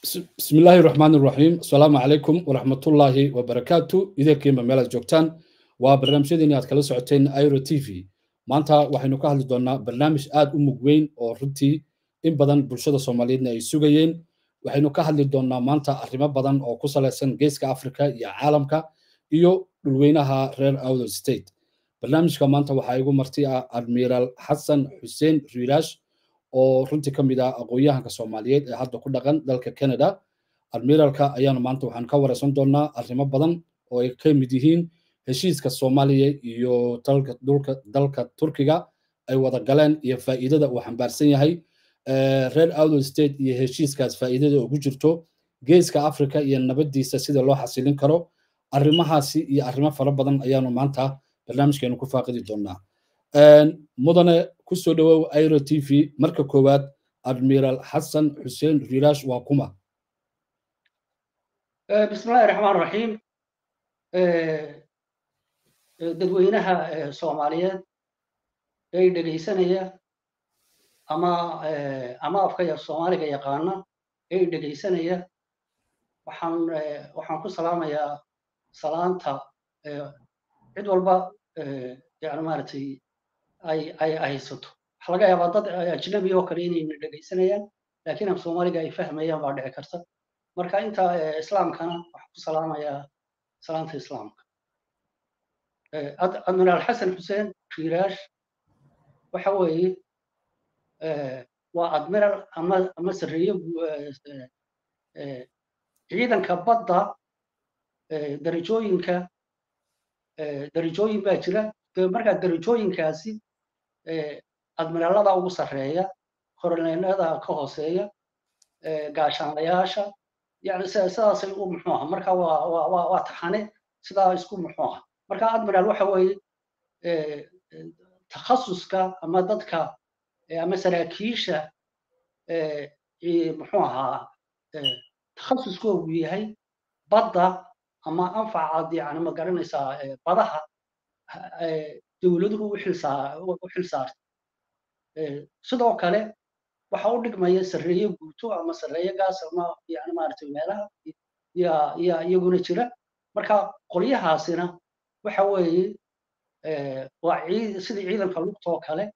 بسم الله الرحمن الرحيم السلام عليكم ورحمة الله وبركاته إذا كيما ميلا جوكتان وبرنامجيدين aad kala socoteen Airo TV maanta waxaynu ka hadli doonaa barnaamij aad u mug weyn oo runtii in badan bulshada Soomaaliyeedna ay sugayeen waxaynu ka hadli doonaa maanta arrimo badan oo ku saleysan geeska Afrika iyo caalamka iyo dhulweynaha reer Awdal State barnaamijka maanta waxaa igu marti ah Admiral Xasan Xuseen Riiraash oo runtii ka mid ah aqoon-yahanka Soomaaliyeed ee hadda ku dhaqan dalka Canada admiralka ayaanu maanta waxaan ka wareysan doonaa arrimo badan oo ay ka mid yihiin heshiiska Soomaaliya iyo dalka dhulka dalka Turkiga ay wada galeen iyo faa'iidada uu xambaarsan yahay reer Awdal State iyo heshiiskaas faa'iidada ugu jirto geeska Afrika iyo nabadiisa sida loo xasilin karo arrimahaasi iyo arrimo fara badan ayaanu maanta barnaamijkeenu ku faaqidi doonaa mudane ku soo dhawow airo t v marka koowaad admiral xasan xuseen riiraash waa kuma bismillahi raxmaan raxiim dadweynaha soomaaliyeed ee dhegaysanaya ama ama afka soomaaliga yaqaana ee dhegaysanaya waxaan waxaan ku salaamayaa salaanta cid walba yani maaragtay ay ay haysato waxa laga yaabaa dad ajnabi oo kale inayna dhegaysanayaan laakiin af soomaaliga ay fahmayaan baa dhici karta marka inta islaamkana waxaan ku salaamayaa salaanta islaamka admiraal xasan xuseen riiraash waxa weeye waa admiral ama ama sarreeye ciidanka badda darajooyinka darajooyin baa jira markaa darajooyinkaasi admiraalada ugu sarreeya koroneelada ka hooseeya gaashaanlayaasha yani sidaasay u muxuu aha marka waa waa waa taxane sidaa isku muxuu aha marka admiraal waxa weeye takhasuska ama dadka ama saraakiisha muxuu ahaa takhasuskoogu yahay badda ama anfacaad yani ma garanaysaa badaha dowladuhu u xil saartay sidoo kale waxa u dhigmaya sarreeye guuto ama sarreeye gaas ama yani maaragtay meelaha yaa yaa iyaguna jira marka qolyahaasina waxa weeye waa ciid sidii ciidanka lugtoo kale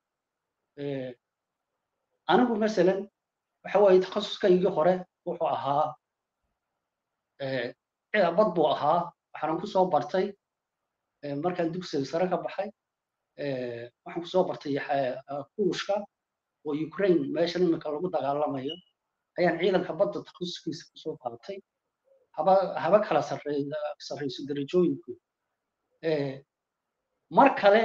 anigu masalan waxa weeye takhasuskaygii hore wuxuu ahaa bad buu ahaa waxaanan kusoo bartay markaan dugsiga sare ka baxay waxaan kusoo bartay kuushka oo ukraine meeshan iminka lagu dagaalamayo ayaan ciidanka badda takhasuskiisa kusoo qaatay haba haba kala sarreyso darajooyinku mar kale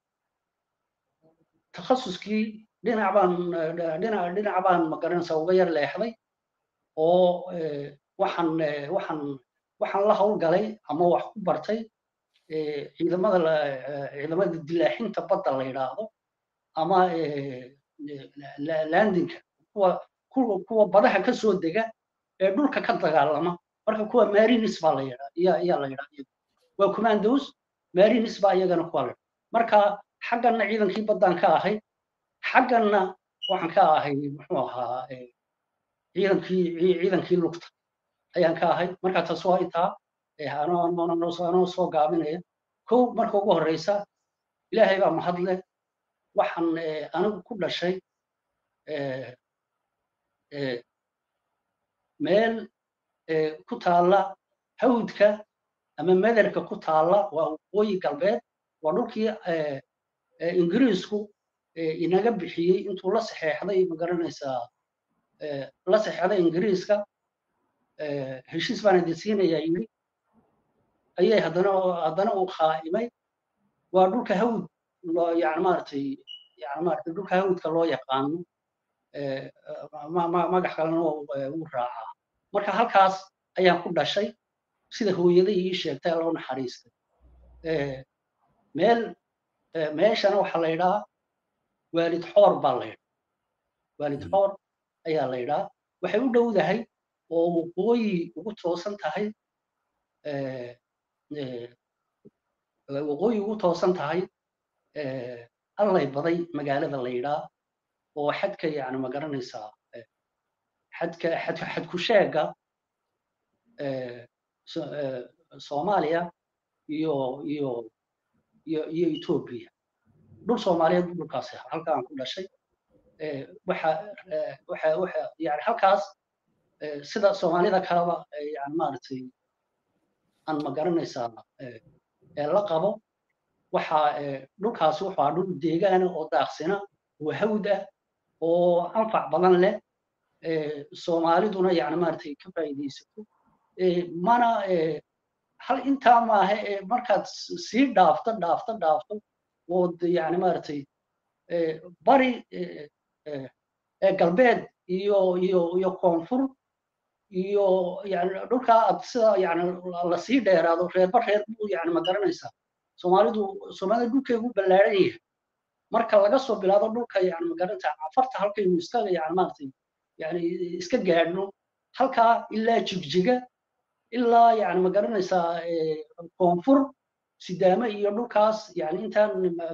takhasuskii dhinac baan dhinac dhinac baan magaranaysaa uga yar leexday oo waxaan waxaan waxaan la howlgalay ama wax ku bartay ciidamada ciidamada dilaaxinta badda la yidhaahdo ama landinka kuwa kuwa kuwa badaha ka soo dega ee dhulka ka dagaalama marka kuwa marines baa la yidhaa iya iyaa la yidhaa waa commandos marines baa iyagana kuwa la marka xagganna ciidankii baddaan ka ahay xagganna waxaan ka ahay muxuu ahaa ciidankii ciidankii lugta ayaan ka ahay marka taas waa intaa anoo soo gaabinaya kow marka ugu horeysa ilaahay baa mahadle waxaan anigu ku dhashay meel ku taalla hawdka ama mederka ku taalla waa waqooyi galbeed waa dhulkii ingiriisku inaga bixiyey intuu la saxeexday ma garanaysaa la saxeexday ingiriiska heshiis baan idin siinayaa yiri ayay haddana haddana uu qaa'imay waa dhulka hawd yani maaragtay yani maaragtay dhulka hawdka loo yaqaano magax kalena wuu raacaa marka halkaas ayaan ku dhashay sida hooyaday ii sheegtay loo naxariistay meel meeshana waxaa la yidhaha waalid xoor baa la yidhaa waalid xoor ayaa la yidhaa waxay u dhowdahay oo waqooyi ugu toosan tahay waqooyi ugu toosan tahay allay baday magaalada la yidhaa oo xadka yani ma garanaysaa xadka xadku sheega soomaaliya iyo iyo iyo iyo etoobiya dhul soomaaliyeed buu dhulkaasi ahaa halkaan ku dhashay waxa waxa waxa yani halkaas sida soomaalida kaleba yani maaragtay aan ma garanaysaa la qabo waxa dhulkaasi wuxuu ahaa dhul deegaana oo daaqsina oo hawd ah oo anfac badan leh soomaaliduna yani maaragtay ka faa'iidaysato mana hal intaa maaha markaad sii dhaafto dhaafto dhaafto ood yani maaragtay bari galbeed iyo iyo iyo koonfur iyo yani dhulkaa aad sida yani lasii dheeraado reerba reer buu yani ma garanaysaa soomaalidu soomaalida dhulkeegu ballaaran yahay marka laga soo bilaabo dhulka yani ma garanaysaa afarta halkaynu iska yani maaragtay yani iska gaadhno halkaa ilaa jigjiga ilaa yani ma garanaysaa koonfur sidaame iyo dhulkaas yani intaan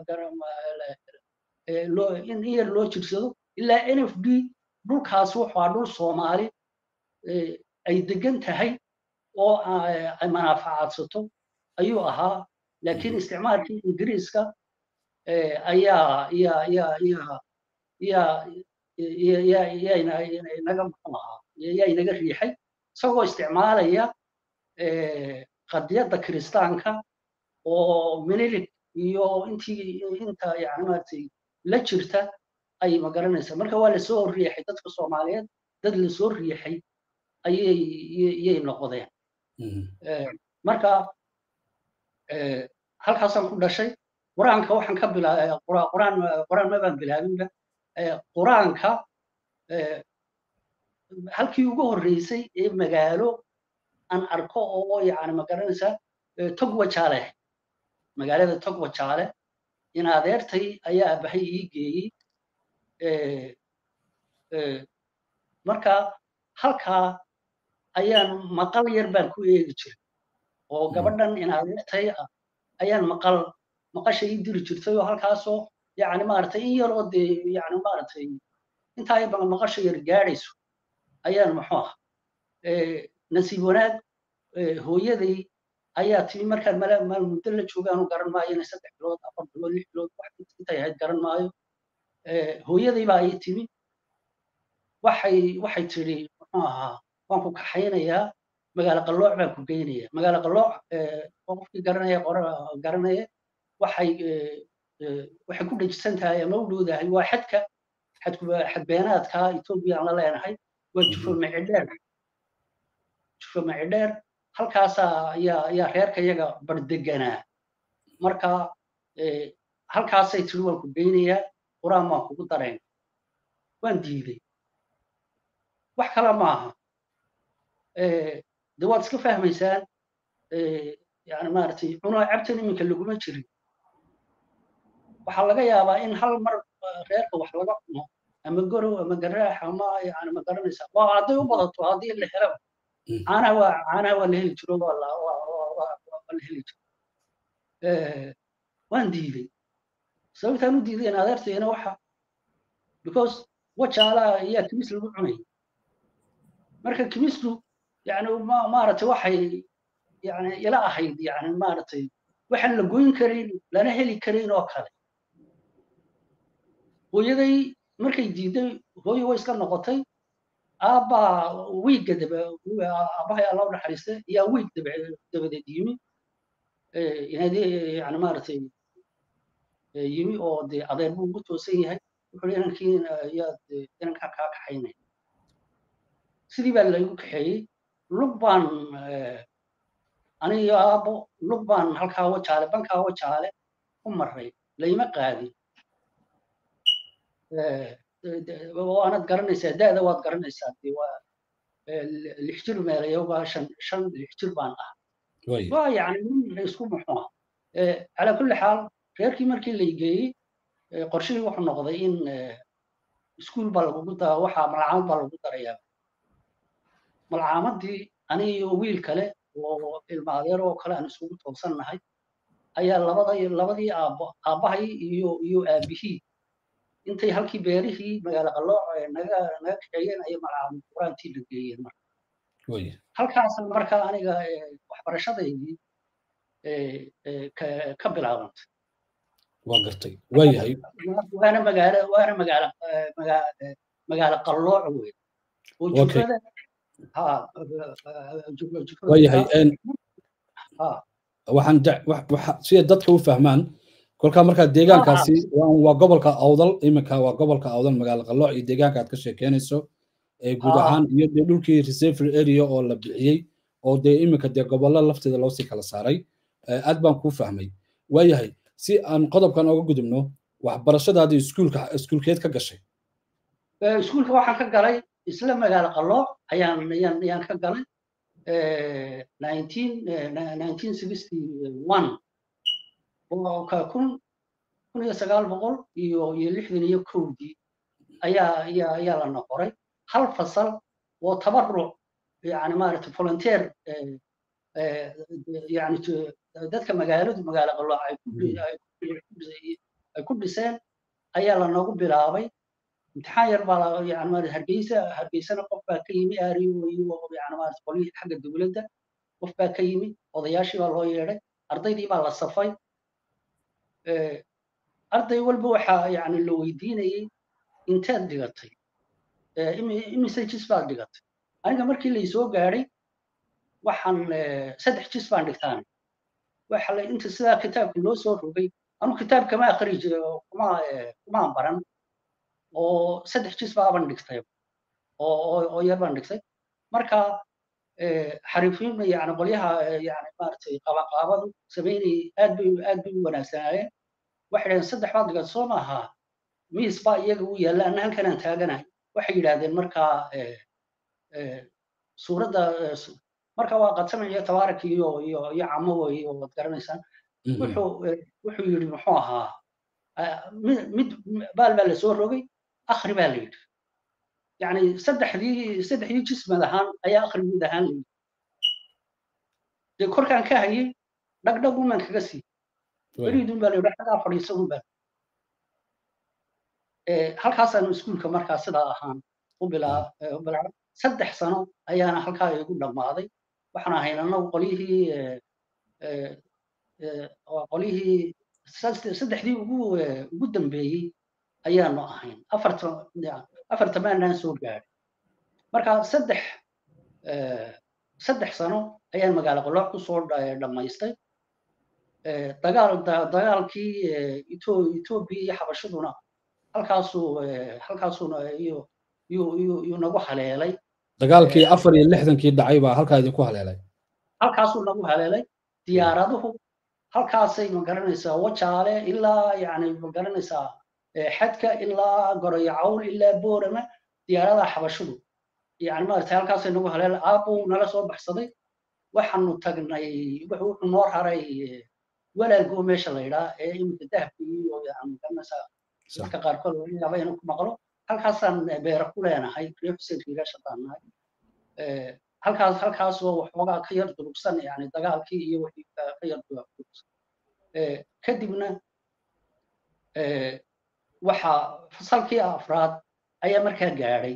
in yar loo jirsado ilaa n f d dhulkaas wuxuu dhul soomaali ay degan tahay oo ay manaafacaadsato ayuu ahaa laakiin isticmaalkii ingiriiska ayaa yaa yaa yaa yaa yaa inaga muxuu ahaa yaa inaga riixay isagoo isticmaalaya qadiyadda kiristaanka oo minilik iyo intii inta yani maaragtay la jirta ay ma garanaysaa marka waa lasoo riixay dadka soomaaliyeed dad lasoo riixay ayay yay noqdeen marka halkaasaan ku dhashay qur-aanka waxaan ka bilaabay quraan quraan mabaan bilaabinba qur-aanka halkii ugu horreysay ee magaalo aan arko oo yani ma garanaysaa togwa jaale magaalada togwa jaale in adeertay ayaa abahay ii geeyey marka halkaa ayaan maqal yar baan ku eegi jiray oo gabadhan in adeertay ah ayaan maqal maqasha ii diri jirtay oo halkaasoo yani maaragtay in yaroo dee yani maaragtay intaa ba maqasha yar gaadhayso ayaan muxuu ah nasiib wanaag hooyaday ayaa timi markaan maal muddo la joogaanu garan maayo inay saddex bilood afar bilood lix bilood wax intay ahayd garan maayo hooyaday baa ii timi waxay waxay tidhi muxuu ahaa waan ku kaxaynayaa magaalo qallooc baan ku geynaya magaalo qallooc qofkii garanaya garanaya waxay waxay ku dhejisan tahay ama u dhowdahay waa xadka xadbeenaadka etoobiya aan la leenahay waa jufo macidheer jufo macidheer halkaasaa ayaa ayaa reerka iyaga bardeganaa marka halkaasay tiri waan ku geynayaa quraan waan kugu darayn waan diiday wax kale maaha de waad iska fahmaysaan yani maaragtay cunaa cabtan iminka laguma jirin waxaa laga yaabaa in hal mar reerka wax laga cuno ama gorow ama garaax ama yani ma garanaysaa waa hadday u badato haddii la helo caanaha waa caanaha waa la heli jiro waa la waa la heli jiro waan diiday sababtaan u diiday in adeertayna waxa because wajaalaha ayaa kimis lagu cunay marka kimisku yani maaragtay waxay yani ila ahayd yani maaragtay waxaan la goyn karin lana heli karin oo kale hooyaday markay diiday hooyo way iska noqotay aabbaa wiigga daba aabbahay alla u naxariistay ayaa wiig dabadeed yimi inadii yani maaragtay yimi oo dee adeer buu ugu toosan yahay wuxuu inankii yaad inankaa kaa kaxaynay sidii baa laygu kaxeeyey lug baan aniyo aabbo lug baan halkaa wajaale bankaa wajaale ku maray layma qaadin waanad garanaysaa da'da waad garanaysaa dee waa lix jir meelayogaa shan shan lix jir baan ah waa yani nin isku muxuu ah calaa kulli xaal reerkii markii la geeyey qorshihii wuxuu noqday in iskuul baa lagugu da waxaa malcaamad baa lagu darayaa malcaamadii anigiyo wiil kale oo ilma adeer oo kale aan isugu toosannahay ayaa labada labadii aabbo aabbahay iyo iyo aabihii intay halkii beerihii magaalo qalooc naga naga kaxeeyeen ayay malcamad quraantii la geeyeen marka halkaas marka aniga waxbarashadaydii ka bilaabantay waa gartay waayahay waana magaalo waana magaalo magaalo qallooc wey oo jufada waayahay waxaan sida dadka u fahmaan kolkaa markaa deegaankaasi waa gobolka awdal iminka waa gobolka awdal magaalo qallooc iyo deegaanka aad ka sheekeynayso guud ahaan iyo dee dhulkii reserve area oo la bixiyey oo dee iminka dee gobollo lafteeda loosii kala saaray aad baan kuu fahmay waayahay si aan qodobkan oga gudubno waxbarashadaadii iskuulka iskuulkeed ka gashay iskuulka waxaan ka galay isla magaalo qallooc ayaan ayaan ayaan ka galay nineteen sixty one oo ka kun kun iyo sagaal boqol iyo iyo lixdan iyo kowdii ayaa ayaa ayaa la noqoray hal fasal oo tabaruc yani maaragtay volunteer yani dadka magaaladu magaalo qallooc ay ay ku dhiseen ayaa lanoogu bilaabay imtixaan yar baa yani maarata hargeysa hargeysana qof baa ka yimi aariyo iyo yani maarata qolyihii xagga dowladda qof baa ka yimi odayaashii baa loo yeedhay ardaydii baa la safay arday walba waxaa yani la weydiinayay inteed dhigatay imise jis baad dhigatay aniga markii laysoo gaadhay waxaan saddex jis baan dhigtaan waxa la inta sidaa kitaabka loo soo rogay anu kitaab kama akri jiray oo kuma kumaan baran oo saddex jis baaban dhigtay oo oo yar baan dhigtay marka xariifiin yani qolyaha yani maaragtay qabanqaabadu samaynay aad bay aad bay u wanaagsanaayeen waxay dhaheen saddex baad dhigat soo maaha miis baa iyaga u yaalla anna halkanaan taaganahay waxay yidhaahdeen markaa suuradda marka waa qadsamac iyo tabaarak iyo iyo iyo camo wey oo waad garanaysaan wuxuu wuxuu yidhi muxuu ahaa mid baal baa lasoo rogay akhri baa la yidhi yani saddexdii saddexdii jismad ahaan ayaa akhri mid ahaan la yidhi dee korkaan ka hayay dhagdhag uman kaga sii weliidun baa la yidhi xagaa fadhiisa un baa halkaasaanu iskuulka markaa sidaa ahaan u bilaabay saddex sano ayaana halkaa igu dhammaaday waxaan ahayn annagu qolyihii qolyihii saddexdii ugu ugu dambeeyey ayaanu ahayn afarta maanaan soo gaadhay marka saddex saddex sano ayaan magaalo qolooc kusoo dhammaystay dagaal dagaalkii etoobiya iyo xabashaduna halkaasuu halkaasuuna iyo yuu nagu haleelay dagaalkii afar iyo lixdankii dhacay baa halkaa idinku haleelay halkaasuu nagu haleelay diyaaraduhu halkaasay ma garanaysaa wajaale ilaa yani ma garanaysaa xadka ilaa goroyo cawl ilaa boorama diyaaradaha xabashadu yani maaragtay halkaasay nagu haleelay aabbuu nala soo baxsaday waxaanu tagnay wuxuu noo raray walaalgoo meesha la yidhaa ee iminka dahabka iyo yani garanaysaa dadka qaarkood laga yaaba inuu ku maqlo halkaasaan beera ku leenahay reer xuseen kiigaasha baan nahay halkaas halkaasoo waxoogaa ka yar durugsan yani dagaalkii iyo wixii ka yar durugsan kadibna waxa fasalkii afraad ayaa markaa gaadhay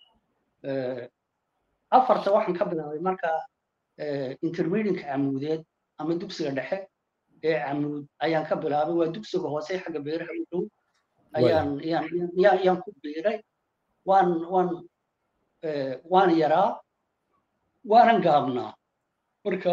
afarta waxaan ka bilaabay marka intermedianka camuudeed ama dugsiga dhexe ee camuud ayaan ka bilaabay waa dugsiga hoose xagga beeraha u dhow ayaan yaan yaan ku biiray waan waan waan yaraa waanan gaabnaa marka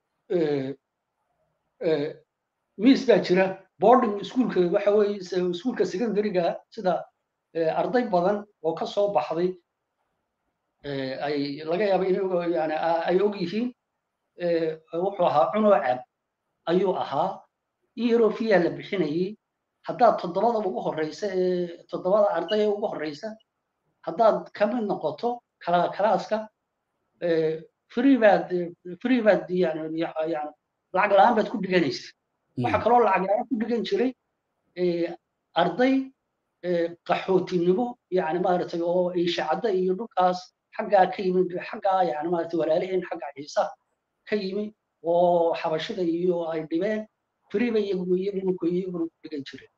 miis baa jira boarding iskuulka waxa weeye iskuulka secondaryga sida arday badan oo ka soo baxday ay laga yaaba in yani ay og yihiin wuxuu ahaa cunoo cab ayuu ahaa eurofia la bixinayay haddaad toddobada ugu horeysa ee toddobada arday ee ugu horeysa haddaad ka mid noqoto kala kalaaska free baad free baad yani yani lacag la-aan baad ku dhiganaysa waxaa kaloo lacag la-aan ku dhigan jiray arday qaxootinimo yani maaragtay oo ishacadda iyo dhulkaas xaggaa ka yimid xaggaa yani maaragtay walaaliheen xagga ciisa ka yimi oo xabashida iyo ay dhibeen free bay iyagu iyaguna iyaguna ku dhigan jireen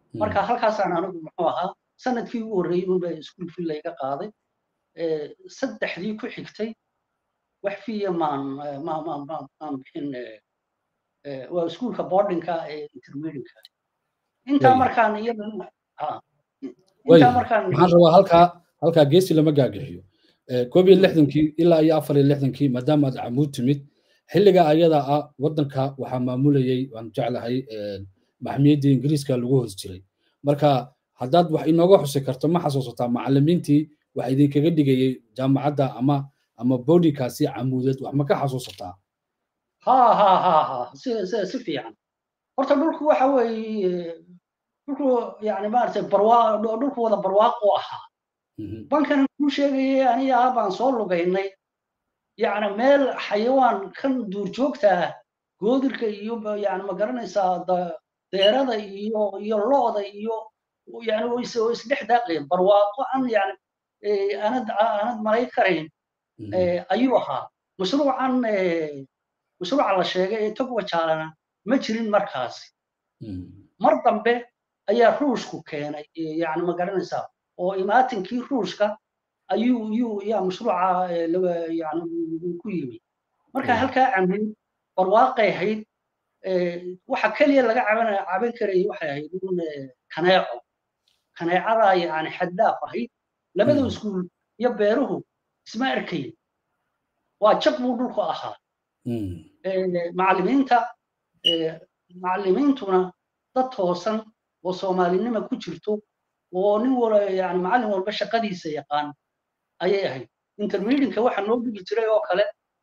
marka halkaasaan anigu muxuu ahaa sanadkii ugu horreeyey unba iskuul fi layga qaaday saddexdii ku xigtay wax fiya maan maan bixin waa iskuulka boardingka ee intermediatka intaa markaan iyada intaa markaan waxaan rabaa halkaa halkaa geesi lama gaagaxiyo koob iyo lixdankii ilaa iyo afar iyo lixdankii maadaama aad camuud timid xilliga ayada ah waddanka waxaa maamulayay waan jeclahay maxmiyadii ingiriiska lagu hoos jiray marka haddaad wax inooga xusi karto ma xasuusataa macallimiintii wax idinkaga dhigayay jaamacadda ama ama boardingkaasi camuudeed wax ma ka xasuusataa ha ha ha ha si si fiican horta dhulku waxa weeye dhulku yani maaragtay barwaa dhulku wada barwaaq u ahaa bankan kuu sheegayay aniga ah baan soo lugaynay yani meel xayawaan kan duurjoogta ah goodirka iyo yani ma garanaysaa deerada iyo iyo looda iyo yani oo isdhex daaqeen barwaaqo aan yani aanad aanad malay karayn ayuu ahaa mashruucan mashruuca la sheegay ee togwa jaalana ma jirin markaasi mar dambe ayaa ruushku keenay yani ma garanaysaa oo imaatinkii ruushka ayuu yuu yaa mashruuca yani ku yimi marka halkaa camin barwaaqay ahayd waxa keliya laga caban caban karayay waxay ahayd un kaneeco kaneecadaa yani xaddaaf ahayd labada iskuul iyo beeruhu isma arkayn waa jab buu dhulku ahaa macallimiinta macallimiintuna dad toosan oo soomaalinima ku jirto oo nin wala yani macallin walba shaqadiisa yaqaan ayay ahayd intermedianka waxa noo dhigi jiray oo kale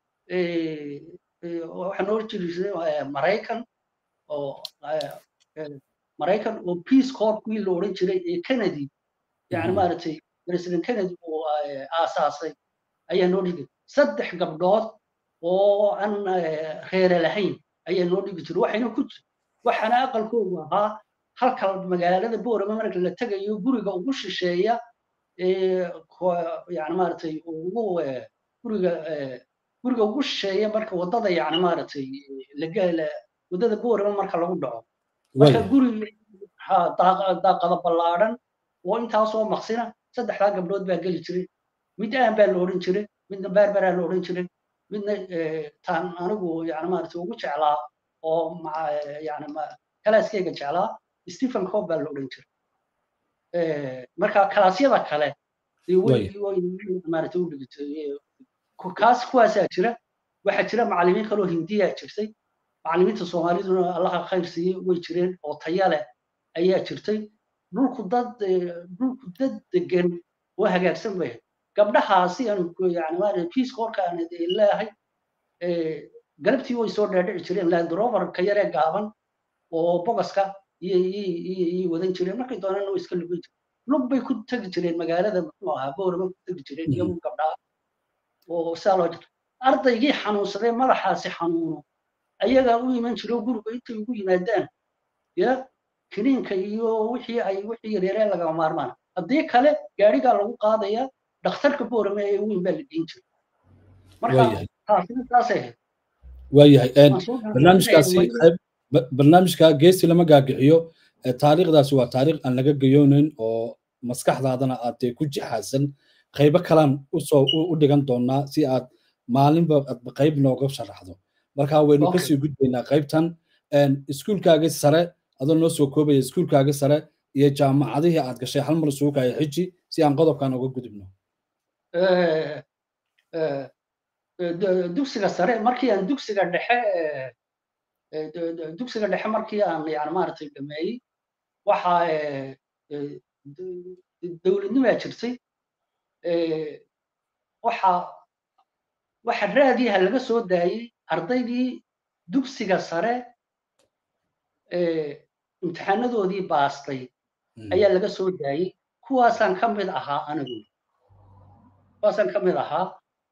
waxa noo jiri jiray maraykan oo maraykan oo peace corps kuwii la odhan jiray ee kennedy yani maaragtay president kennedy uu aasaasay ayaa noo dhigi saddex gabdhood oo aan reere lahayn ayaa noo dhigi jiray waxayna ku waxaana aqalkoodu ahaa halka magaalada boorama marka la tegayo guriga ugu shisheeya yani maaragtay ugu guriga guriga ugu shisheeya marka waddada yani maaragtay waddada boorama marka lagu dhaco marka guri daaqada ballaadhan oo intaasoo maqsina saddexdaa gabdhood baa geli jiray mid aan baa la odhan jiray midna baarbaraa la odhan jiray midna taan anigu yani maaragtay ugu jeclaa oo yani kalaaskeyga jeclaa stephen cob baa la odhan jiray marka kalaasyada kale maaragtay u dhigi kaas kuwaasaa jira waxaa jira macallimiin kaloo hindiyaa jirtay macallimiinta soomaaliduna allaha khayr siiyey way jireen oo taya leh ayaa jirtay dhulku dad dhulku dad degan oo hagaagsan bay gabdhahaasi aan yani maaragtay peace corka aan leeyahay galabtii way soo dhaadhici jireen land rover ka yaree gaaban oo bogaska iyo wadan jireen markay doonaan way iska lugan jireen lug bay ku tegi jireen magaalada muxuu ahaa boorama ku tegi jireen iyagu gabdhaha oo saa loo jira ardaygii xanuunsaday madaxaasi xanuuno ayagaa u iman jiro guriga intay ugu yimaadaan ya kiniinka iyo wixii ay wixii yaryaree lagama maarmaan haddii kale gaarigaa lagu qaadaya dhakhtarka boorame ee weyn baa la dhiin jiray marka taasina taasay ahayd waayahay barnaamijkaasi barnaamijka geesi lama gaagixiyo taariikhdaasi waa taariikh aan laga gayoonayn oo maskaxdaadana aad ku jixaasan qaybo kalaan usoo u dhigan doonaa si aad maalinba qayb nooga sharaxdo marka waynu kasii gudbaynaa qaybtan iskuulkaagii sare adoo noo soo koobaya iskuulkaagii sare iyo jaamacadihii aad gashay hal mar isugu kaya xiji si aan qodobkan uga gudubno dugsiga sare markii aan dugsiga dhexe dugsiga dhexe markii aan yani maaragtay dhameeyey waxa dowladnimaa jirtay waxa waxa raadiyaha laga soo daayey ardaydii dugsiga sare imtixaanadoodii baastay ayaa laga soo daayey kuwaasaan ka mid ahaa anigu kuwaasaan ka mid ahaa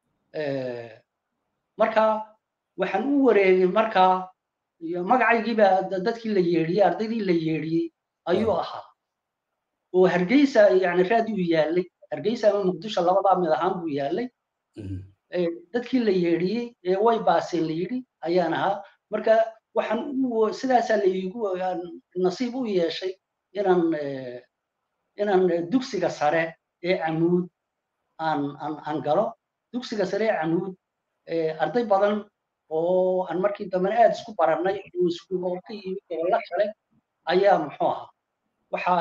marka waxaan u wareegay markaa magacaygiibaa dadkii la yeedhiyey ardaydii la yeedhiyey ayuu ahaa oo hargeysa yani raadiyu yaallay hargeysa ama muqdisho labadaa mid ahaan buu yaallay dadkii la yeedhiyey ee way baaseen la yidhi ayaan ahaa marka waxaan sidaasaa la iigu nasiib u yeeshay inaan inaan dugsiga sare ee camuud aan aan aan galo dugsiga sare ee camuud arday badan oo aan markii dambena aad isku barannay oo isku oo ka yimid gobollo kale ayaa muxuu ahaa waxa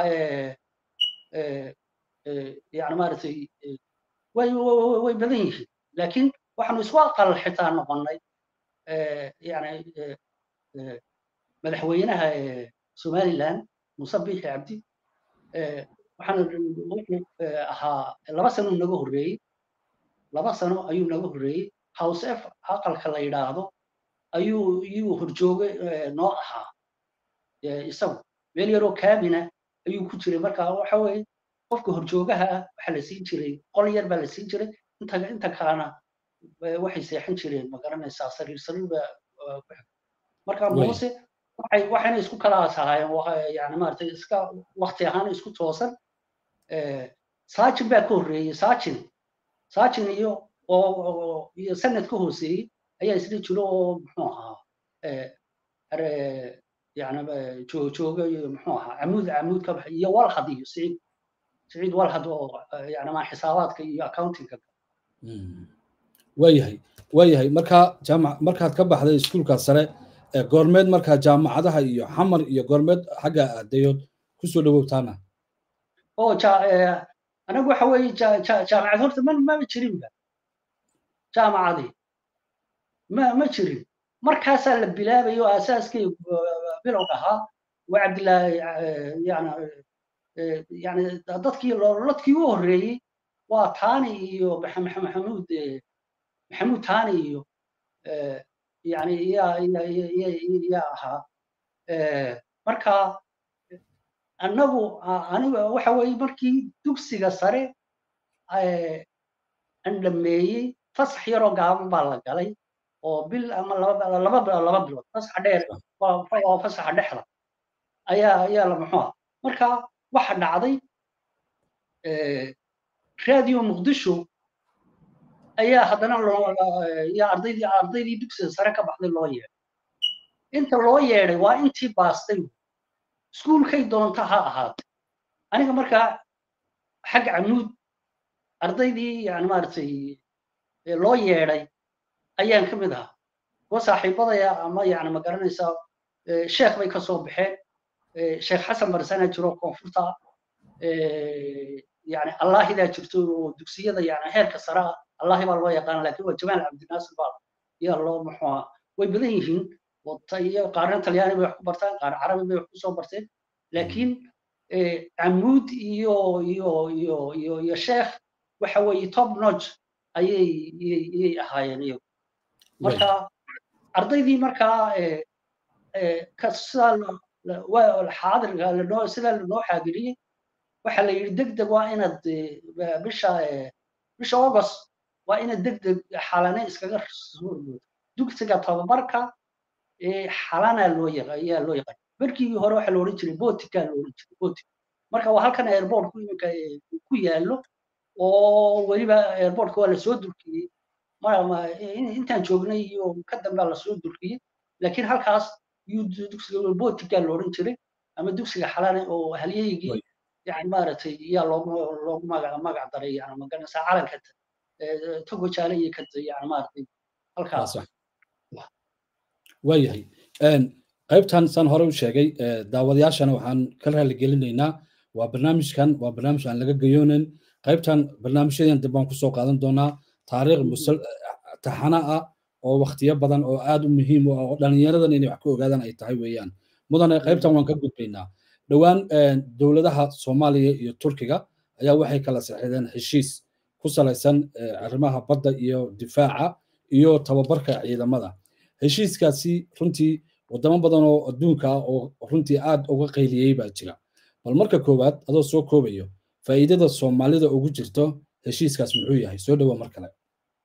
yani maaragtay way way badan yihiin laakiin waxaanu isku aqal xitaa noqonnay yani madaxweynaha somaliland muuse biixi cabdi waxaan wuxuu ahaa laba sano naga horreeyey laba sano ayuu naga horreeyey house f aqalka la yidhaahdo ayuu iyuu horjooge noo ahaa isagu meel yaroo kaabina ayuu ku jiray marka waxa weeye qofka horjoogaha ah waxaa la siin jiray qol yar baa la siin jiray inta inta kalena waxay seexan jireen ma garanaysaa sariir sariir baa marka muuse waxay waxayna isku kala asahaayeen yani maaragtay iska wakti ahaan isku toosan saajin baa ka horreeyey saajin saajin iyo oo iyo sanad ka hooseeyey ayaa isla jiro oo muxuu ahaa yani jooga iyo muxuu ahaa camuud camuud ka baxay iyo walhad iyo siciid siciid walhad oo yani ma xisaabaadka iyo accountingka waayahay waayahay markaa jaamac markaad ka baxday iskuulka sare goormeed markaa jaamacadaha iyo xamar iyo goormeed xagga aadayood kusoo dhawowtaana o anagu waxa weeye jaamacad horta ma maba jirinba jaamacadii ma ma jirin markaasaa la bilaabayo aasaaskay bilow ahaa waa cabdillaahi yani yani dadkii lodkii u horreeyey waa taani iyo maxamuud maxamuud taani iyo yani yaa yaa ahaa marka annagu aniga waxa weeye markii dugsiga sare aan dhameeyey fasax yaroo gaaban baa la galay oo bil ama laba laba laba bilood fasaxa dheer waa fasaxa dhexda ayaa ayaa la muxuu marka waxa dhacday radio muqdisho ayaa haddana loo ardaydii ardaydii dugsiga sare ka baxday loo yeedhay inta loo yeedhay waa intii baastay iskuulkay doonta ha ahaatay aniga markaa xag camuud ardaydii yani maaragtay loo yeedhay ayaan ka mid ahaa kuwa saaxiibadaya ama yani ma garanaysaa sheekh bay ka soo baxeen sheekh xasan barsana jiro koonfurta yani allaahidaa jirto oo dugsiyada yani heerka sare ah allahi baa loo yaqaana lakin waa jamaal cabdinaasir baa yaa loo muxuu way badan yihiin iyo qaarna talyaani bay wax ku bartaan qaar carabi bay wax ku soo barteen laakiin camuud iyo iyo iyo iyo iyo sheekh waxa weeye top notch ayay iyay ahaayeen iyagu marka ardaydii markaa sidaa xaadirka lanoo sidaa lanoo xaadiriyey waxaa la yidhi deg deg waa inaad bisha bisha august waa inaad deg deg xalane iskaga suurmoodo dugsiga tababarka xalana loo ayaa loo yaqaan markii hore waxaa la odhan jiray botika la odhan jiray botik marka waa halkan airportku iminka ku yaallo oo weliba airportka waa lasoo dulkiyey intaan joognay iyo ka dambea lasoo dulkiyey laakiin halkaas yuu dugsiga botika la odhan jiray ama dugsiga xalane oo halyaygii yani maaragtay yaa loogu loogu magac magac daray yani magaranaysaa calanka togo jaale iyo ka yani maaragtay halkaas waayahay qaybtan saan hore u sheegay daawadayaashana waxaan ka raaligelinaynaa waa barnaamijkan waa barnaamij aan laga gayoonin qaybtan barnaamijyadan dib baan kusoo qaadan doonaa taariikh taxana ah oo waktiyo badan oo aad u muhiim u ah oo dhallinyaradan inay wax ka ogaadaan ay tahay weeyaan mudane qaybtan waan ka gudbaynaa dhowaan dowladaha soomaaliya iyo turkiga ayaa waxay kala saxiixdeen heshiis ku salaysan arrimaha badda iyo difaaca iyo tababarka ciidamada heshiiskaasi runtii wadamo badan oo adduunka ah oo runtii aad uga qayliyey baa jira bal marka koowaad adoo soo koobayo faa'iidada soomaalida ugu jirto heshiiskaas muxuu yahay soo dhowo mar kale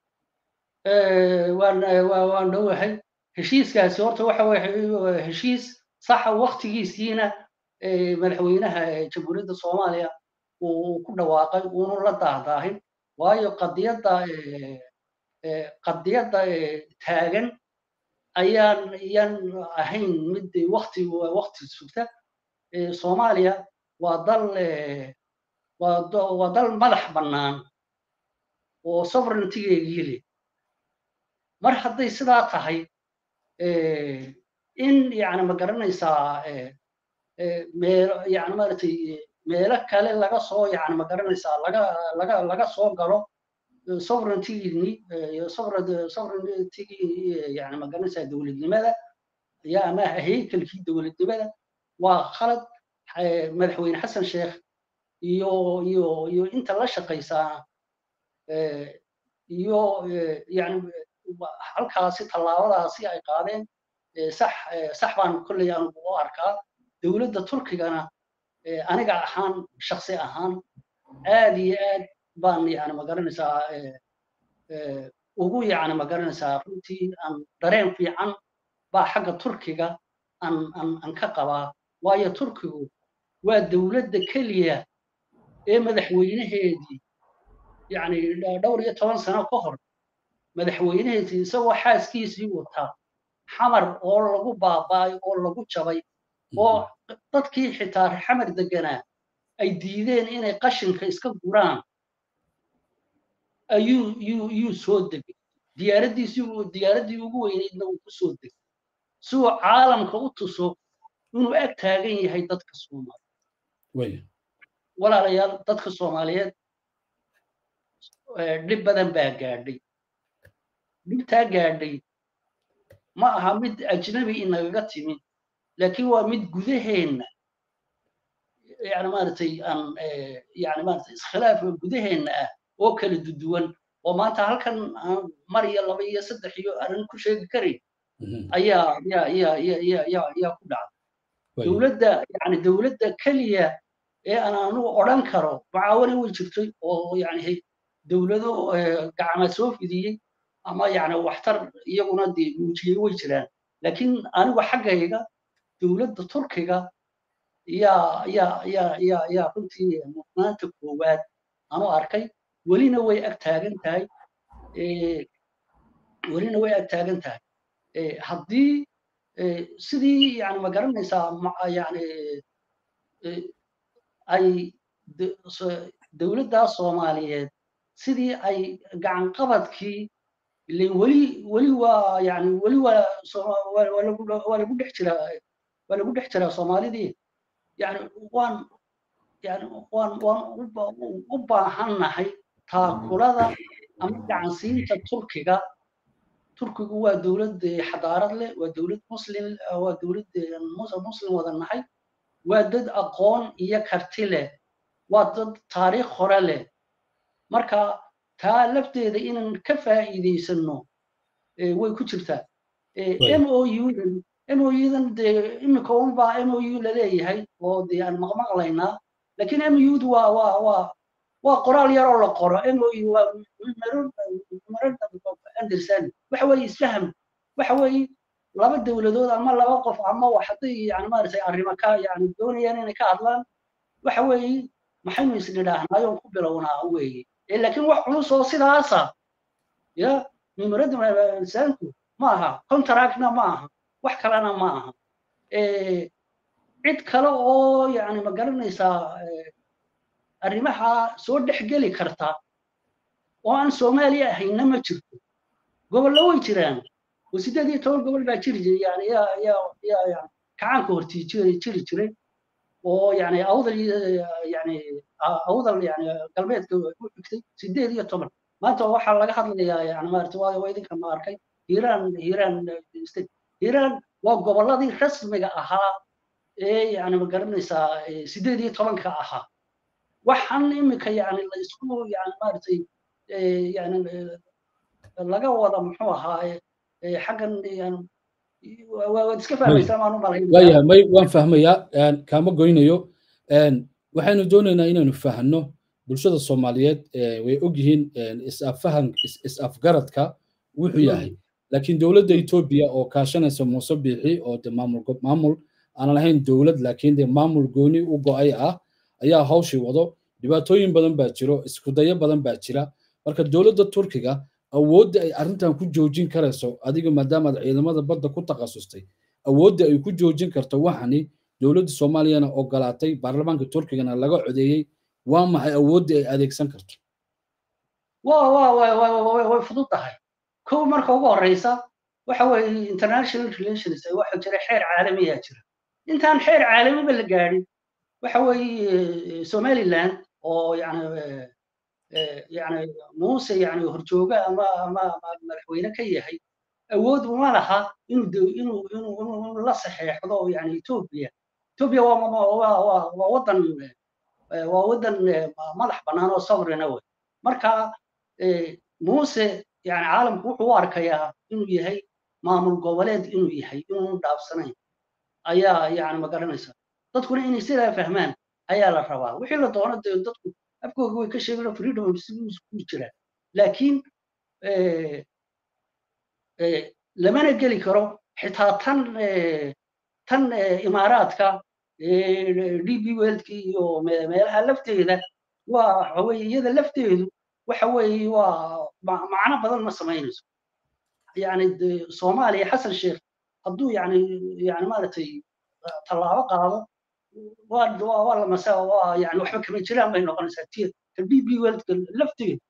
waan waan dhowahay heshiiskaasi horta waxa weye heshiis saxa waktigiisiina madaxweynaha jamhuuriyadda soomaaliya uu ku dhawaaqay uunu la daahdaahin waayo qadiyadda qadiyadda taagan ayaan ayaan ahayn mid wakti wakti sugta soomaaliya waa dal waa dal madax bannaan oo sovereigntigeegii leh mar hadday sidaa tahay in yani ma garanaysaa meelo yani maaragtay meelo kale laga soo yani ma garanaysaa laga laga laga soo galo sovereigntigini sovereigntigii yani ma garanaysaa dowladnimada ya ama haykalkii dowladnimada waa khalad madaxweyne xasan sheekh iyo iyo iyo inta la shaqaysaa iyo yani halkaasi tallaabadaasi ay qaadeen sax sax baan kolley aan u arkaa dowladda turkigana aniga ahaan shaksi ahaan aad iyo aad baan yani magaranaysaa ugu yani magaranaysaa runtii aan dareen fiican baa xagga turkiga aan aan aan ka qabaa waayo turkigu waa dowladda keliya ee madaxweynaheedii yani dhowr iyo toban sano ka hor madaxweynaheedii isagoo xaaskiisii wataa xamar oo lagu baaba'ay oo lagu jabay oo dadkii xitaa xamar deganaa ay diideen inay qashinka iska guraan ayuu yuu yuu soo degay diyaaraddiisii diyaaraddii ugu weynaydna uu ku soo degay si uu caalamka u tuso inuu ag taagan yahay dadka soomaaliyeed walaalayaal dadka soomaaliyeed dhib badan baa gaadhay dhibtaa gaadhay ma aha mid ajnabi inagaga timi laakiin waa mid gudaheenna yani maaragtay aan yani maaragtay iskhilaaf gudaheenna ah oo kala duduwan oo maanta halkan aan mar iyo laba iyo saddex iyo arrin ku sheegi karayn ayaa ya ya ya ya ya yaa ku dhacday dowladda yani dowladda keliya ee aan anugu odhan karo mucaawano way jirtay oo yani dowlado gacma soo fidiyey ama yani waxtar iyaguna dee muujiyey way jiraan laakiin anigu xaggayga dowladda turkiga yaa yaa yaa yaa yaa runtii mudnaanta koowaad anu arkay welina way ag taagan tahay welina way ag taagan tahay haddii sidii yani ma garanaysaa yani ay dowladdaa soomaaliyeed sidii ay gacanqabadkii ilen weli weli waa yani weli waa waa lagu dhex jiraa waa lagu dhex jiraa soomaalidii yani waan yani waan waan u baahannahay taakulada ama gacansiinta turkiga turkigu waa dowlad xadaarad leh waa dowlad muslim waa dowlad muslim wada nahay waa dad aqoon iyo karti leh waa dad taariikh hore leh marka taa lafteeda inaan ka faa'iidaysano way ku jirtaa m o udan m o udan dee iminka unbaa m o u laleeyahay oo dee aan maqmaqlaynaa lakiin m ud waa waa waa waa qoraal yaroo la qoro m o u waa andersan waxa weeye isfaham waxa weeye laba dowladood ama laba qof ama wax hadday yani maaragtay arrimo ka yani doonayaan inay ka hadlaan waxa weeye maxaynu isnidhaahnaayoon ku bilownaa weeye laakiin wax culus oo sidaasa ya memorandum insaanku ma aha contractna ma aha wax kalena ma aha cid kale oo yani ma garanaysaa arrimaha soo dhexgeli karta oo aan soomaaliya ahayna ma jirto gobollo way jiraan oo siddeed iyo toban gobol baa jiri jiray yani yaa yaa yaa yani kacaanka hortii jiri jiri jiray oo yani awdal yani awdal yani galbeedka u xigtay siddeed iyo toban maanta waxaa laga hadlayaa yani maarata waa waa idinka ma arkay hiiraan hiiraan state hiiraan waa gobolladii rasmiga ahaa ee yani ma garanaysaa siddeed iyo tobanka ahaa waxaan imika yani la isku yani maaragtay yani laga wada muxuu ahaa xaggan yani waad iska fahmaysaa maan u malaynaya may waan fahmayaa kaama goynayo waxaynu doonaynaa inaynu fahno bulshada soomaaliyeed way og yihiin is-affahan is-afgaradka wuxuu yahay laakiin dowladda etoobiya oo kaashanaysa muuse biixi oo de maamul maamul aan lahayn dowlad laakiin de maamul gooni u go'ay ah ayaa hawshii wado dhibaatooyin badan baa jiro iskudayo badan baa jira marka dowladda turkiga awoodda ay arrintan ku joojin karayso adiga maadaamaad ciidamada badda ku takhasustay awoodda ay ku joojin karto waxani dowladda soomaaliyana ogolaatay baarlamaanka turkigana laga codeeyey waa maxay awoodda ay adeegsan karto wa wa wa way fudud tahay kow marka ugu horeysa waxa weeye international relations waxa jira xeer caalamiyaa jira intaan xeer caalamiba la gaadhin waxa weeye somaliland oo yani yani muuse yani horjooga ama ama madaxweyne ka yahay awood uma laha inuu inuu inuu inuu la saxeexdo yani ethiopia ethiopia waa waa waa wadan waa wadan madax bannaan oo sovereign wey marka muuse yani caalamku wuxuu u arkayaa inuu yahay maamul goboleed inuu yahay inuunu dhaafsanayn ayaa yani magaranaysa dadkuna inay sidaa fahmaan ayaa la rabaa wixii la doono dee dadku afkooga way ka sheegano freedom of speech ku jira laakiin lamana geli karo xitaa tan tan imaaraadka db weldki iyo meelaha lafteeda waa waxa weye iyada lafteedu waxa weeye waa macno badan ma samaynayso yani soomaaliya xasan sheekh hadduu yani yani maaragtay tallaabo qaado waa waa lamasa waa yani waxba kama jiraan bay noqonaysaa tiir ka b b weldka lafteedu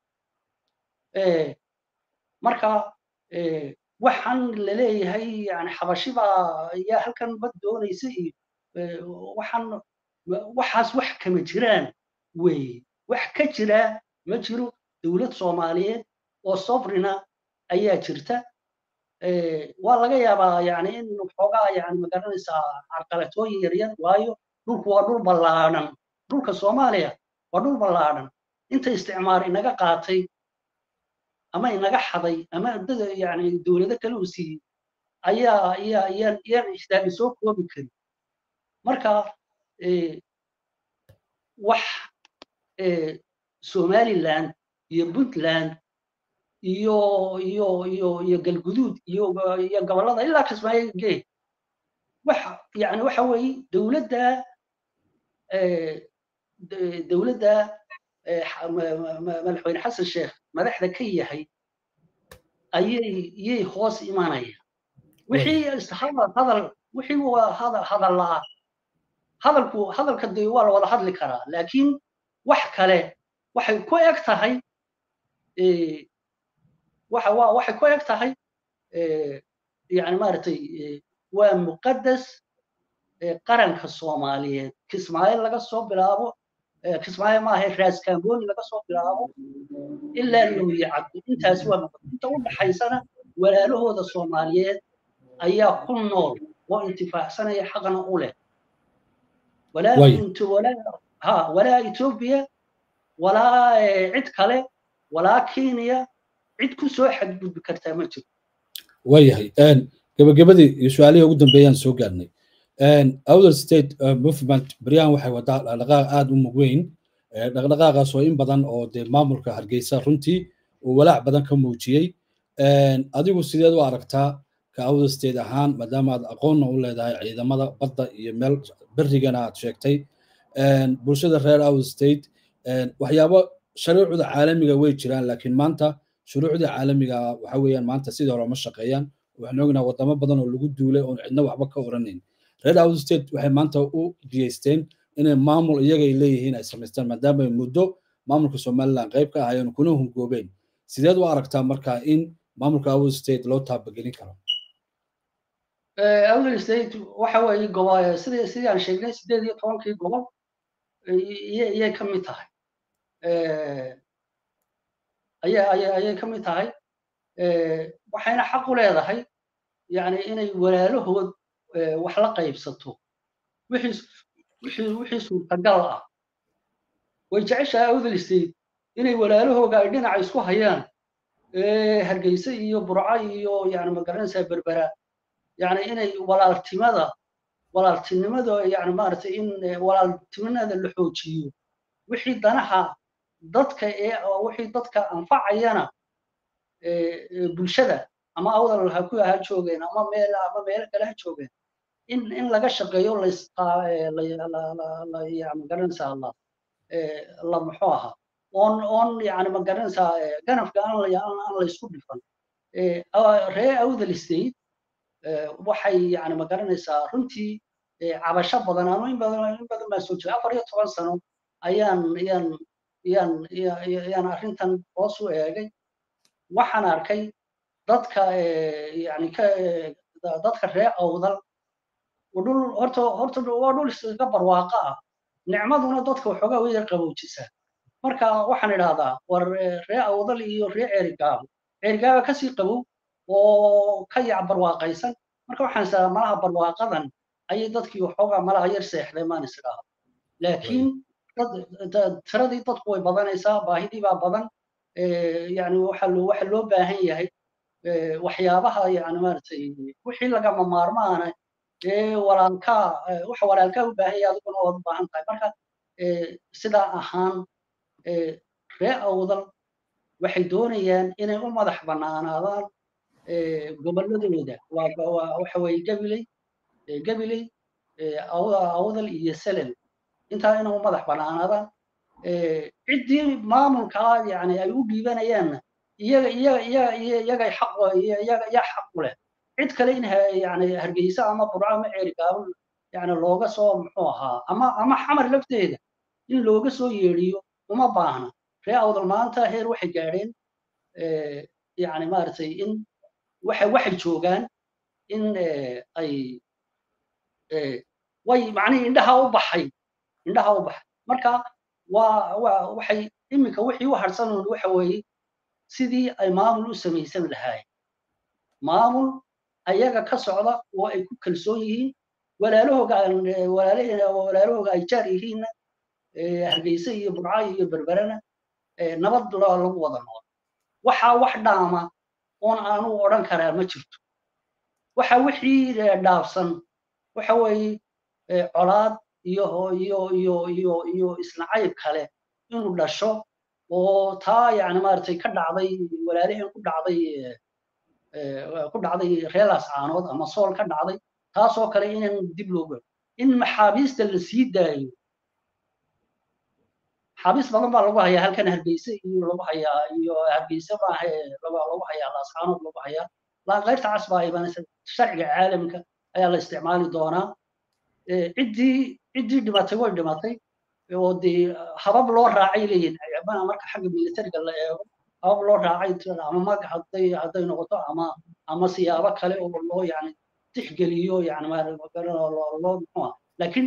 marka waxaan laleeyahay yani xabashibaa ayaa halkan bad doonaysa iyo waxaan waxaas wax kama jiraan weeye wax ka jira ma jiro dowlad soomaaliyeed oo sovrina ayaa jirta waa laga yaabaa yani in xoogaa yani magaranaysaa carqalatooyin yaryar waayo dhulku waa dhul ballaadhan dhulka soomaaliya waa dhul ballaadhan inta isticmaar inaga qaatay ama inaga xaday ama dada yani dowlado kale uu siiyey ayaa ayaa ayaan iyaan ixtaaji soo koobi karin marka wax somaliland iyo puntland iyo iyo iyo iyo galguduud iyo iyo gobollada ilaa kismaayo gee wax yani waxa weeye dowladda dowladda madaxweyne xasan sheekh madaxda ka yahay ayay iyay hoos imanaya wixii hadal hadal wixii waa hadal hadal la'a hadalku hadalka dee waa la wada hadli karaa laakiin wax kale waxay ku eg tahay waxa waa waxay ku eg tahay yani maaragtay waa muqaddas qaranka soomaaliyeed kismaayo laga soo bilaabo kismaayo maaha raas kamboni laga soo bilaabo ilaa looye cabdi intaas waa muqaddas inta u dhaxaysana walaalahooda soomaaliyeed ayaa ku nool oo intifaacsanaya xaqna u leh walaa walaa etoobiya walaa cid kale walaa kenya cid ku soo xadgudbi kartaa ma jiro waayahay gabagabadii iyo su-aalihii ugu dambeeyaan soo gaarnay outer state movement beryahan waxay wadaa dhaqdhaqaaq aada u mug weyn dhaqdhaqaaqaas oo in badan oo dee maamulka hargeysa runtii uu walaac badan ka muujiyey adigu sideed u aragtaa ka outer state ahaan maadaama aad aqoonna u leedahay ciidamada badda iyo meel berrigana aad sheegtay bulshada reer outer state waxyaabo sharuucda caalamiga way jiraan laakiin maanta shuruucda caalamiga waxa weeyaan maanta sidii hore ma shaqeeyaan waxaan ognaha wadamo badan oo lagu duulay oon cidna waxba ka oranayn reer outer state waxay maanta u geysteen inay maamul iyagay leeyihiin ay samaystaan maadaama ay muddo maamulka somaliland qayb ka ahaayeen kuna hungoobeen sideed u aragtaa marka in maamulka outer state loo taabagelin karo outer state waxa weeye gobo sidii sidii aan sheegnay sideed iyo tobankii gobol iyay ka mid tahay ayay ka mid tahay waxayna xaq u leedahay yani inay walaalahood wax la qaybsato wixii suurtagal ah way jeceshahay outer state inay walaalahooga ay dhinaca isku hayaan hargeysa iyo burca iyo yani magaranaysaa berbera yani inay walaaltimada walaaltinimada yani maaragtay in walaaltinimada la xoojiyo wixii danaha dadka ee wixii dadka anfacayana bulshada ama awdal ha ku ha joogeen ama meel ama meelo kale ha joogeen in in laga shaqeeyo magaranaysaa la la muxuu ahaa oon oon yani magaranaysaa ganafka aan aan laysku dhifan ree awdal state waxay yani magaranaysaa runtii cabasho badan anu in badan in badan baan soo jiray afar iyo toban sano ayaan ayaan ayaan ayaan arrintan hoos u eegay waxaan arkay dadka yani ka dadka reer awdal dhul horta horta waa dhul iskaga barwaaqa ah nicmaduna dadka waxoogaa way yar qabowjisaa marka waxaan idhahdaa war ree awdal iyo ree ceerigaabo ceerigaaba kasii qabow oo ka yac barwaaqaysan marka waxaan isdhahaa malaha barwaaqadan ayay dadkii waxoogaa malaha yar seexday maan isdhaha laakiin tiradii dadku way badanaysaa baahidii baa badan yani waxa loo waxa loo baahan yahay waxyaabaha yani maaragtay wixii lagama maarmaana ee walaalkaa waxa walaalkaa u baahan yahay adiguna waad u baahan tahay marka sidaa ahaan ree awdal waxay doonayaan inay u madax bannaanaadaan gobolladooda waa waxa weeye gabiley gabiley awdal iyo selel intaa inay u madax bannaanaadaan ciddii maamulkaa yani ay u dhiibanayaanna iyaga iyaga iyaga iyagay xaq iyaga yaa xaq u leh cid kale in yani hargeysa ama burco ama ceerigaabo yani looga soo muxuu ahaa ama ama xamar lafteeda in looga soo yeedhiyo uma baahna ree awdal maanta heer waxay gaadheen yani maaragtay in waxay waxay joogaan in ay way macnihii indhaha u baxay indhaha u baxay marka waa waa waxay iminka wixii u harsanuun waxa weeye sidii ay maamul u samaysan lahaayeen maamul ayaga ka socda oo ay ku kalsoon yihiin walaalahooga walaalahooga ay jaar yihiinna hargeysa iyo burca iyo berberena nabad lagu wada nool waxaa wax dhaama oon aanu odhan karaa ma jirto waxa wixii dhaafsan waxa weeye colaad iyo iyo iyo iyo iyo isnacayb kale inuu dhasho oo taa yani maaragtay ka dhacday walaalihii ku dhacday ku dhacday reelaas caanood ama sool ka dhacday taasoo kale inaan dib loo galo in maxaabiista la sii daayo xabiis badan baa lagu hayaa halkan hargeysa iyo lagu hayaa iyo hargeysa maaha lagu hayaa laascaanood lagu hayaa laanqayrta cas baa imanaysa sharciga caalamka ayaa la isticmaali doonaa ciddii ciddii dhimatay way dhimatay oo dee habab loo raacay leeyihin marka xagga militariga la eego habab loo raacay ama mag hadday hadday noqoto ama ama siyaabo kale oo loo yani tixgeliyo yani loo muxuu laakiin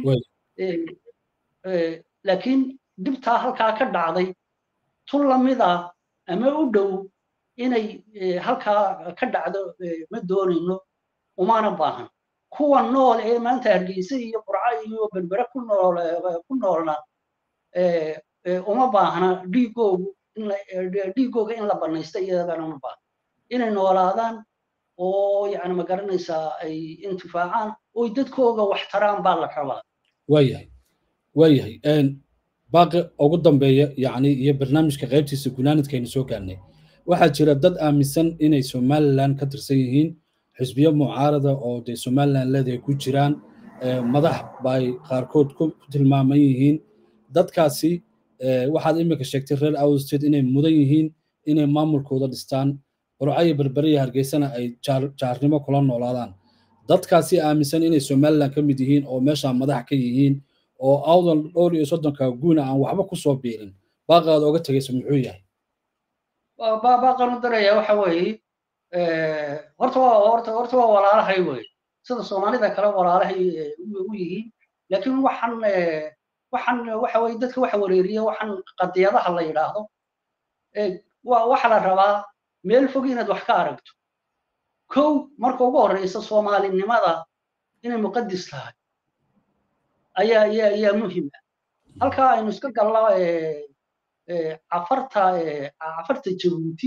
laakiin dhibtaa halkaa ka dhacday tun lamida ama u dhow inay halkaa ka dhacdo ma doonayno umana baahan kuwa nool ee maanta hargeysa iyo burca iyo berbere ku nool ku noolna uma baahna dhiigoogu dhiigooga in la banaysto iyagana uma baahna inay noolaadaan oo yani ma garanaysaa ay intifaacaan oo dadkooga wax taraan baa la rabaa waayahay waayahay baaqi ugu dambeeya yani iyo barnaamijka qaybtiisa gunaanadkaynu soo gaarnay waxaa jira dad aaminsan inay somalilan ka tirsan yihiin xisbiyo mucaarada oo dee somalilan leedahay ku jiraan madax bay qaarkood ku tilmaaman yihiin dadkaasi waxaad iminka sheegtay reer awsted inay mudan yihiin inay maamulkooda dhistaan burcayo berberiya hargeysana ay jaarnimo kula noolaadaan dadkaasi aaminsan inay somalilan ka mid yihiin oo meeshaa madax ka yihiin oo awdal dhowr iyo soddonka guuna aan waxba ku soo biirin baaqaada oga tegaysa muxuu yahay baaqan u daraya waxa weeye horta waa horta horta waa walaalahay wey sida soomaalida kale walaalahay u yihiin laakiin waxaan waxaan waxa weye dadka waxa wareeriya waxaan qadiyadaha la yidhaahdo waxa la rabaa meel fog inaad wax ka aragto kow marka ugu horreysa soomaalinimada inay muqadis tahay ayaa ayaa ayaa muhim ah halkaa aynu iska galno cafarta cafarta jabuuti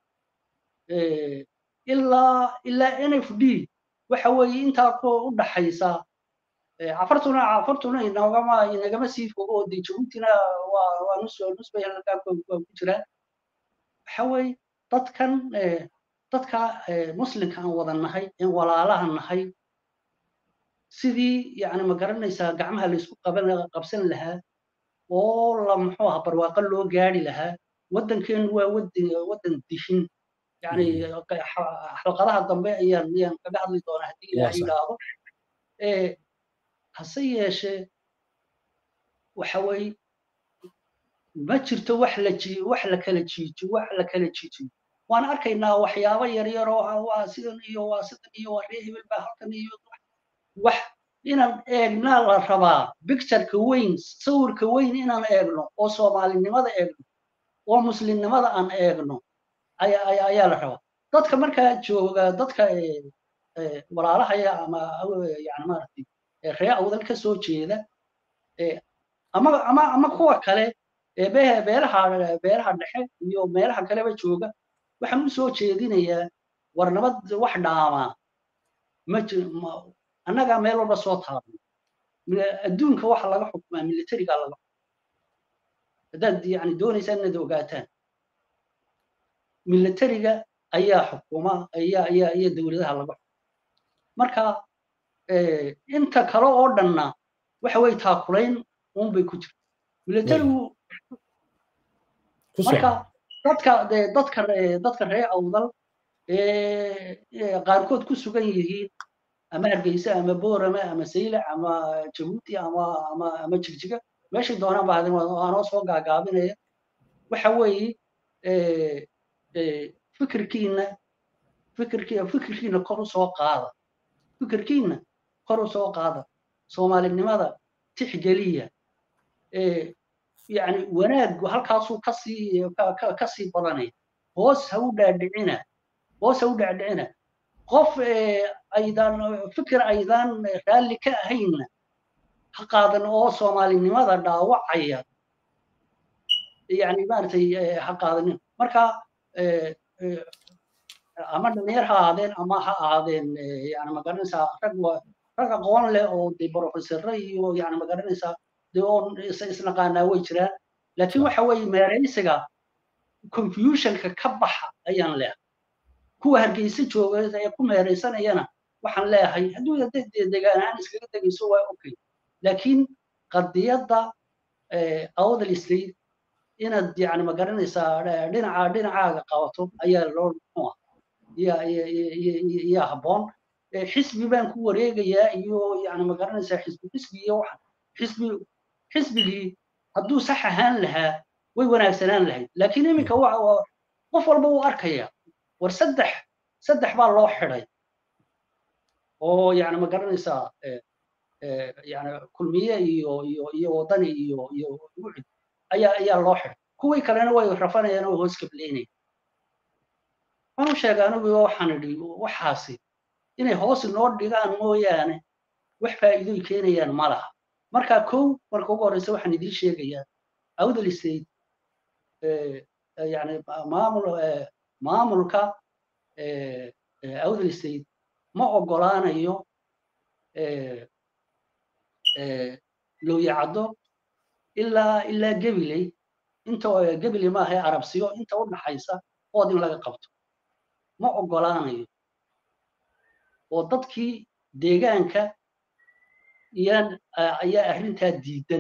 ilaa ilaa n f d waxa weeye intaa ku u dhaxaysa cafartuna cafartuna inagama inagama sii fogo oo dee jabuutina waa waa nus nusbay halkaa ku jiraan waxa weeye dadkan dadka muslimka aan wada nahay een walaalaha nahay sidii yani ma garanaysaa gacmaha laysku qaban qabsan lahaa oo la muxuu aha barwaaqo loo gaari lahaa waddankeenu waa wadan waddan dishin yani xalqadaha dambe ayaan ayaan kaga hadli doonaa haddii ilaah yidhaahdo hase yeeshee waxa weeye ma jirto wax la ji wax la kala jiijo wax la kala jiijiyo waan arkaynaa waxyaabo yaryar oo waa sidan iyo waa sidan iyo waa ree hebel baa halkan iyo wax inaan eegnaa la rabaa bictureka weyn sawirka weyn inaan eegno oo soomaalinimada eegno oo muslimnimada aan eegno ayaa la rabaa dadka markaa jooga dadka walaalahaya ama yani maaragtay ree awdal ka soo jeeda ama ama ama kuwa kale beelaha beelaha dhexe iyo meelaha kaleba jooga waxaan u soo jeedinayaa war nabad wax dhaamaa ma annagaa meel walba soo taabno adduunka waxa laga xukumaa militarigaa laga xukumaa haddaad yani doonaysaan inaad ogaataan militariga ayaa xukuma ayaa ayaa iyo dowladaha laga xukuma marka inta kale oo dhanna waxa weye taakulayn unbay ku jirta militarigu marka dadka dadka dadka reer awdal qaarkood ku sugan yihiin ama hargeysa ama boorama ama saylac ama jabuuti ama ama ama jigjiga meeshay doonaan baa aanoo soo gaagaabinaya waxa weeye fikirkiina fikirki fikirkiina kor u soo qaada fikirkiina kor u soo qaada soomaalinimada tixgeliya yani wanaaggu halkaasuu kasii kasii badanaya hoos ha u dhaadhicina hoos ha u dhaadhicina qof aydan fikir aydan raalli ka ahaynna ha qaadan oo soomaalinimada dhaawacaya yani maaragtay ha qaadanin marka ama dhalinyar ha ahaadeen ama ha ahaadeen yani magaranaysaa rag rag aqoon leh oo de professorre iyo yani magaranaysaa de oo isnaqaanaa way jiraan laakiin waxa weeye meeraysiga confusionka ka baxa ayaan leehay kuwa hargeysa jooga ee ku meeraysanayana waxaan leeyahay hadduu degaan ahaan iskaga degayso waa okay laakiin qadiyadda awdal state inaad yani magaranaysaa dhinaca dhinacaaga qabato ayaa loo muxuu ah yaa habboon xisbi baan ku wareegayaa iyo yani magaranaysaa xisbi xisbi iyo waxa xisbi xisbigii hadduu sax ahaan lahaa way wanaagsanaan lahayd laakiin iminka qof walba uu arkaya war saddex saddex baa loo xidhay oo yani ma garanaysaa yani kulmiye iyo iyo iyo wadani iyo iyo wuxud ayaa ayaa loo xidhay kuwii kalena way rafanayaan oo hoos kableynaya waxaan u sheegay anigu waxaan idhi waxaasi inay hoos inoo dhigaan mooyaane wax faa'iidoy keenayaan ma laha marka kow marka ugu horreysa waxaan idiin sheegayaa awdal state yani maamul maamulka awdal state ma ogolaanayo looyacaddo ilaa ilaa gabiley inta gabiley maaha arabsiyo inta u dhaxaysa ood in laga qabto ma ogolaanayo oo dadkii deegaanka yaan ayaa arrintaa diidan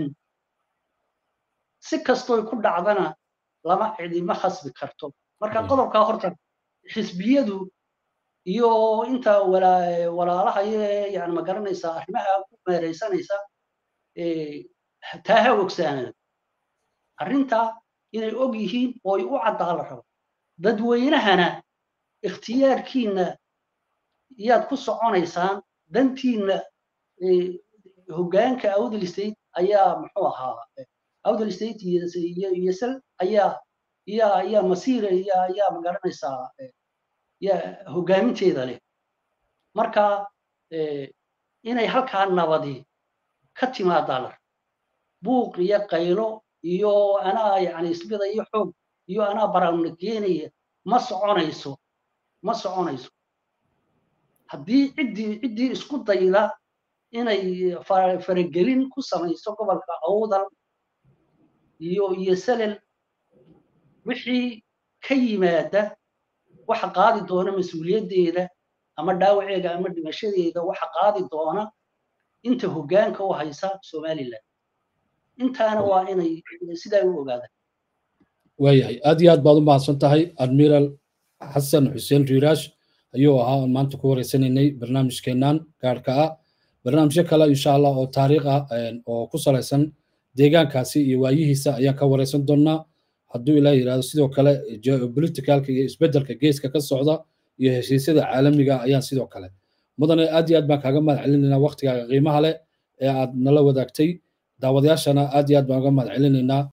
si kastoy ku dhacdana lama cidima khasbi karto marka qodobkaa horta xisbiyadu iyo inta walaalaha yani ma garanaysaa arrimaha ku meeraysanaysa taa ha ogsaanada arrintaa inay og yihiin ooy u caddaa la rabo dadweynahana ikhtiyaarkiina yaad ku soconaysaan dantiina hoggaanka awdal state ayaa muxuu ahaa awdal state iyo sel ayaa yaa ayaa masiira yaa ayaa ma garanaysaa yaa hoggaaminteeda leh marka inay halkaa nabadi ka timaadaa la buuq iyo qaylo iyo anaa yani isbida iyo xoog iyo anaa baraawna geenaya ma soconayso ma soconayso haddii ciddii ciddii isku dayda inay faragelin ku samayso gobolka awdal iyo iyo salel wixii ka yimaada waxa qaadi doona mas-uuliyaddeeda ama dhaawaceeda ama dhimashadeeda waxa qaadi doona inta hoggaanka u haysa somaliland intaana waa inay sidaa u ogaadaan waayahay aad iyo aad baad u mahadsan tahay admiral xasan xuseen riiraash ayuu ahaa aan maanta ku wareysanaynay barnaamijkeennan gaarhka ah barnaamijyo kale insha allah oo taariikh ah oo ku salaysan deegaankaasi iyo waayihiisa ayaan ka wareysan doonaa hadduu ilaah yidhahdo sidoo kale geopoliticalka iyo isbeddelka geeska ka socda iyo heshiisyada caalamiga ayaan sidoo kale mudane aad iyo aad baan kaaga mahad celinaynaa waktigaaga qiimaha leh ee aad nala wadaagtay daawadayaashana aad iyo aad baan uga mahad celinaynaa